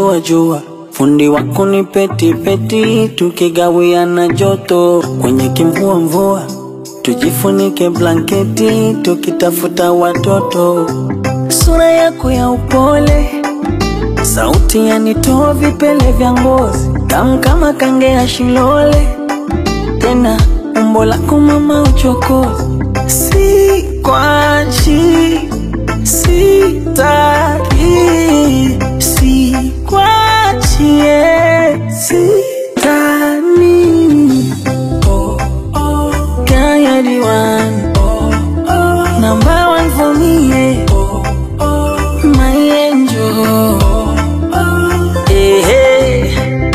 jua jua, fundi wako ni peti peti, tukigawiana joto kwenye kimvua mvua, tujifunike blanketi tukitafuta watoto. Sura yako ya upole, sauti yanitoa vipele vya ngozi, tamu kama kange ya shilole, tena umbo lako mama uchokozi, si kwachi sitaki sikwachi sitani oh, oh. Girl, you're the one number one for me yeah. my angel hey, hey.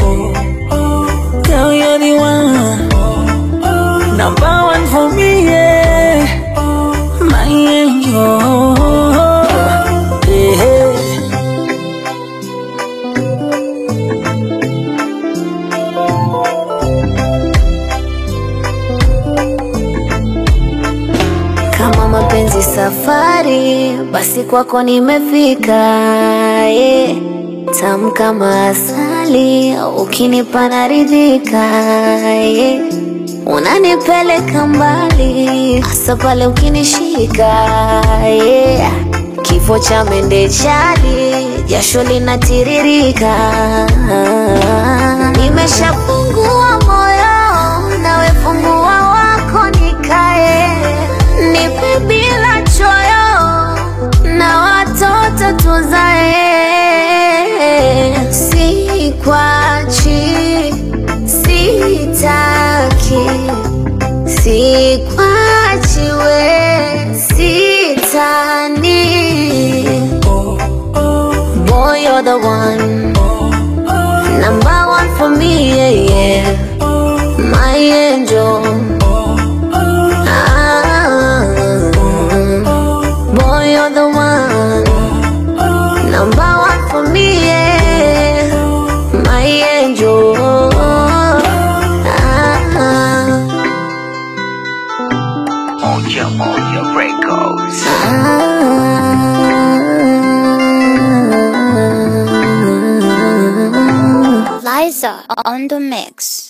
Girl, you're the one number one for me yeah. my angel hey, hey. Kama mapenzi safari, basi kwako nimefika. Yeah. Tamu kama asali, ukinipa naridhika. Yeah. Unanipeleka mbali, hasa pale ukinishika. Yeah. Kifo cha mende chali, jasho linatiririka. Nimeshafungua moyo, nawe fungua wako nikae nipe bila choyo na watoto tuzae, sikwachi, sitaki, sikwachi we, sitani. Boy, you're the one, number one for me, yeah, yeah. my angel. Ah, boy, you're the one, number one for me, yeah. my angel. Ah, Moja Moja Records. ah. Liza on the mix.